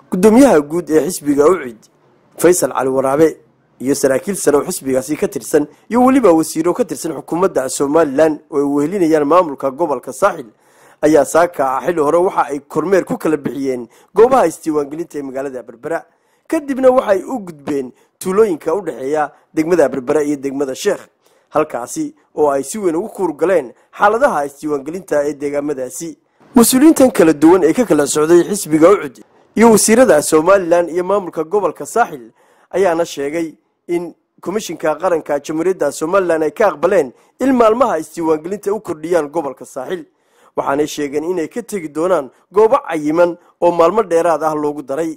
guddoomiyaha guud ee xisbiga ucid faysal cali waraabe iyo saraakiil sare oo xisbigaasi ka tirsan iyo weliba wasiiro ka tirsan xukuumadda somalilan oo ay wehelinayaan maamulka gobolka saaxil ayaa saaka ah xilli hore waxa ay kormeer ku kala bixiyeen goobaha isdiiwaangelinta ee magaalada berbera kadibna waxay u gudbeen tuulooyinka u dhexeeya degmada berbera iyo degmada sheekh halkaasi oo ay si weyn ugu kuurgaleen xaaladaha isdiiwaangelinta ee deegaamadaasi mas-uuliyiintan kala duwan ee ka kala socday xisbiga ucud iyo wasiirada somalilan iyo maamulka gobolka saaxil ayaana sheegay in komishinka qaranka jamhuuriyadda somalilan ay ka aqbaleen in maalmaha isdiiwaangelinta u kordhiyaan gobolka saaxil waxaanay sheegeen inay ka tegi doonaan goobo cayiman oo maalmo dheeraad ah loogu daray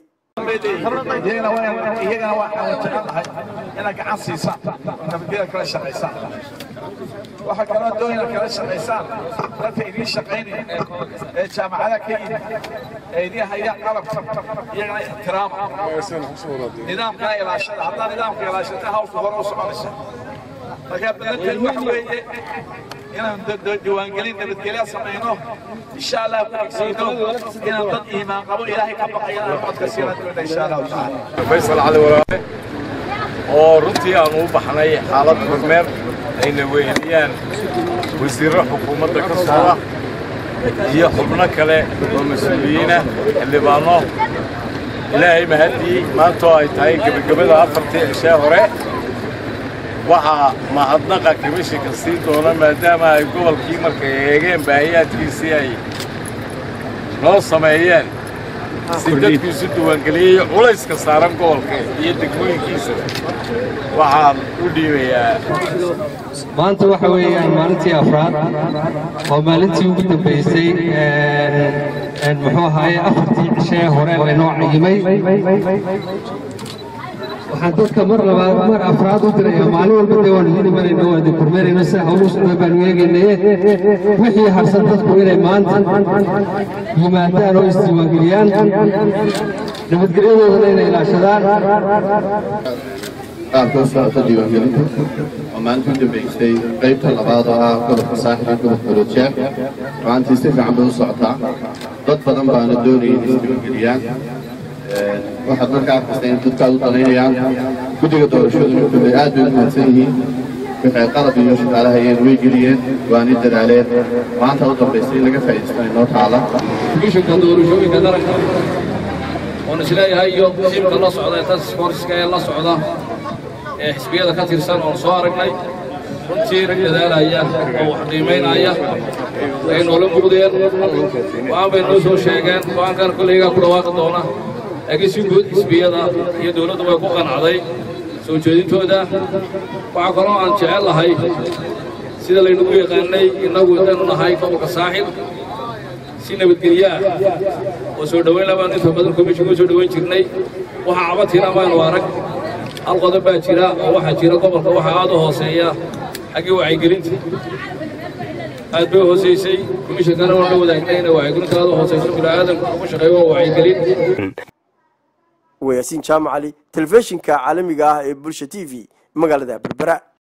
iyagana waxaan jecelahay inaad gacan siisaan nabadgeda kala shaqaysaan waxaa kaloo doon inaad kala shaqaysaan dadka idiin shaqaynaya ee jaamacada ka yimid ee idiin hayaan qalabka iyagana ixtiraama nidaamkana ilaashada haddaa nidaamka ilaashata hawlka hore u soconaysa markaa badanteed waxa weeye inaan diiwaangelin nabadgelya samayno insha allah ku xigsiino inaan dad iimaan qabo ilaahay ka baqaya aan codka siina doona insha allahu tacaala faysal cali waraabe oo runtii aanu u baxnay xaalad kormeer ayna weheliyaan wasiirro xukuumadda ka socda iyo xubno kale oo mas-uuliyiinah xildhibaano ilaahay mahaddii maantoo ay tahay gebagabada afartii cishee hore waxaa mahadnaqa komishinka sii doona maadaama ay gobolkii markay eegeen baahiyaadkiisii ay noo sameeyeen si dadkiisu diiwaangeliyey culayska saaran gobolka iyo degmooyinkiisa waxaan u dhiibayaa maanta waxa weeyaan maalintii afraad oo maalintii ugu dambaysay muxuu ahaaye afartii cishee hore laynoo cayimay waxaan dadka mar labaad mar afraad u diraya maalin walba dee waanu idin imanayna waa idin kormeerayna sida hawlu socda baanu eegaynaye wixii harsan dadku inay maanta yimaadaan oo isdiiwaangeliyaan nabadgelyadoodana inay ilaashadaan qaabka u socota diiwaangelinta oo maalinta u dambaysay qaybta labaad oo ah gobolka saaxil iyo gobolka rojeer maantii si fiican bay u socotaa dad badan baana doonaya in isdiiwaangeliyaan waxaad marka arkaysa in dadkaad u danaynayaan guddiga doorashaduna kulley aad bay u mahadsan yihiin waxay qalab iyo shaqaalahayeen way geliyeen waanay dadaaleen maanta u dambaysa in laga faa'iidaysto inoo taala komishinka doorashooyinka qaranka oon isleeyahay iyo tiimka la socda ee taskforska ee la socda ee xisbiyada ka tirsan oon soo aragnay runtii rag dadaalaya oo wax qiimaynaya ay noola muuqdeen go-aan bay noo soo sheegeen go-aankan kollaygaa ku dhawaaqi doona laakiin si guud xisbiyada iyo dowladdu way ku qanacday soo jeedintooda waxaa kaloo aan jecel lahay sida laynagu yaqaanay innagu intaynu nahay gobolka saaxil si nabadgelyaah oo soo dhowayn labaanu inta badan komishinka soo dhowayn jirnay waxa cabadtiina maanu arag hal qodob baa jira oo waxaa jira gobolka waxaa aad u hooseeya xaggii wacyigelinta aad bay hoosaysay komishinkana waan la wadaagnay inay wacyigelinta aad u hoosayso bini'aadanku ugu shaqeeyo waa wacyigelin wayaasiin jaamacali telefishinka caalamiga ah ee bulsha t v magaalada berbera